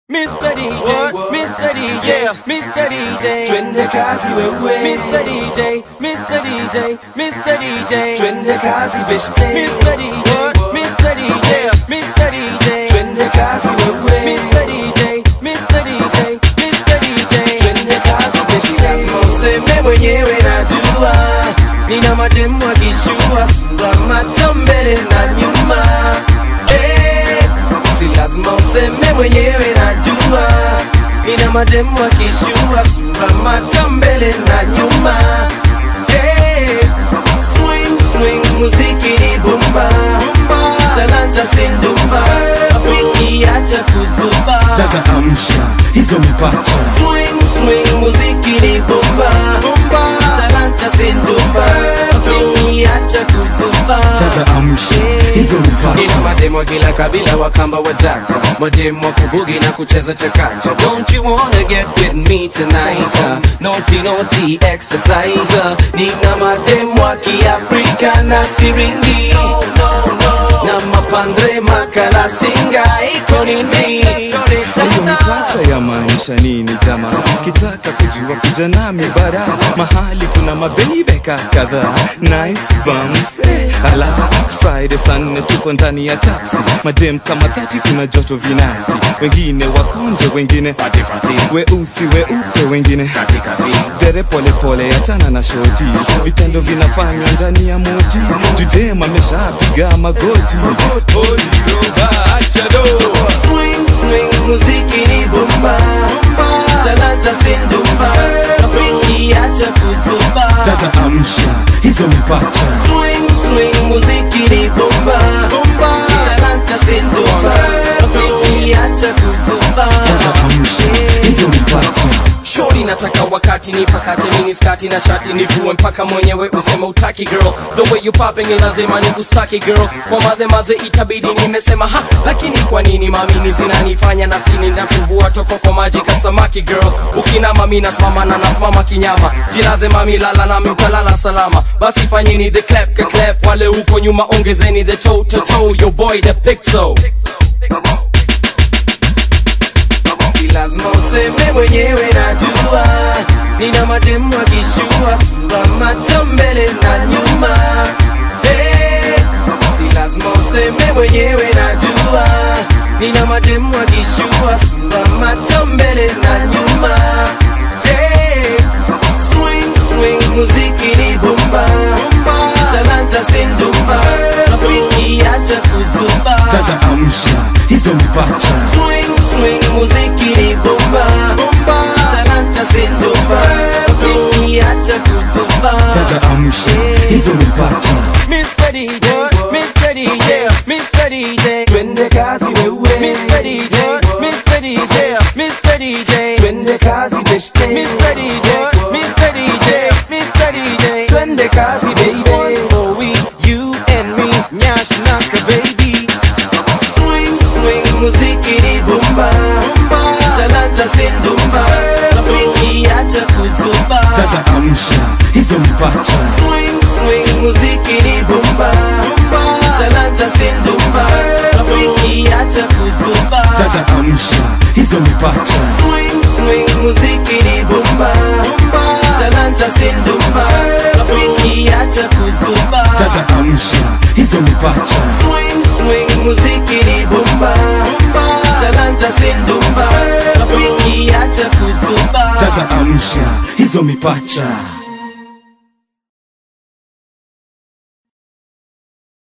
Mr. DJ, Mr. DJ, Mr. DJ, Twende kazi wewe Mr. DJ, Mr. DJ, Mr. DJ, Twende kazi beshte Mr. DJ, Mr. DJ, Mr. DJ, Twende kazi wewe Mr. DJ, Mr. DJ, Mr. DJ. Twende kazi beshte Lazima useme mwenyewe najua Nina mademu akishua sura macho mbele na nyuma Eh, Si lazima useme mwenyewe najua Nina mademu akishua sura macho mbele na nyuma Eh, Swing swing muziki ni bomba Talanta sindumba Rafiki acha kuzuba Tata amsha hizo mipacha Swing swing muziki ni bomba Talanta sindumba Rafiki acha kuzuba Tata amsha hizo Nina mipacha mademo kila kabila wakamba wajaka Mademo wa kubugi na kucheza chakacha Don't you wanna get with me tonight uh, Naughty naughty exercise uh, Nina mademo wa kiafrika na siringi Na mapandre makala singa iko nini hiyo mipacha ya maanisha nini jama kitaka kujua kuja nami bara mahali kuna mabebeka kadhaa nice bums eh, ala friday saa nne tuko ndani ya taxi madem kama dhati kuna joto vinasti wengine wakonje wengine weusi weupe wengine dere polepole achana na shoti vitendo vinafanywa ndani ya moti judem ameshapiga magoti achado Swing swing muziki ni bomba Talanta sindumba Rafiki acha kuzuba tata amsha hizo mipacha Swing swing muziki ni bomba Talanta sindumba Rafiki acha kuzuba tata amsha hizo mipacha Shorty nataka wakati nipakate mini skati na shati nivue mpaka mwenyewe useme utaki girl the way you popping ni lazima nikustaki girl kwa madhe maze itabidi nimesema ha lakini kwa nini mamini zinanifanya na sini nakuvua toko kwa maji kasamaki girl ukina mami nasimama na nasimama kinyama jilaze mami lala nami mtalala salama basi fanyeni the clap ka clap wale huko nyuma ongezeni the toe to toe your boy the pixel Si lazima useme mwenyewe najua Nina mademu akishua sura macho mbele na nyuma hey, Si lazima useme mwenyewe najua Nina mademu akishua sura macho mbele na nyuma hey, Swing swing muziki ni bomba Talanta sindumba Rafiki acha kuzuba tata amsha hizo mipacha Swing swing muziki ni bomba Talanta sindumba Rafiki acha kuzuba tata amsha hizo mipacha Mr. DJ, Mr. DJ, Mr. DJ, Twende kazi wewe Mr. DJ, Mr. DJ, Mr. DJ, Twende kazi beshte Mr. DJ, Mr. DJ, Mr. DJ. Twende kazi baby Oh we, you and me Nyash naka baby Swing swing muziki ni bomba Talanta sindumba Rafiki acha kuzuba tata amsha hizo mipacha Swing swing muziki ni bomba Talanta sindumba Rafiki acha kuzuba tata amsha hizo mipacha Swing swing muziki ni bomba Talanta sindumba Rafiki acha kuzuba tata amsha hizo mipacha Swing swing muziki ni bomba Talanta sindumba Rafiki acha kuzuba tata amsha hizo mipacha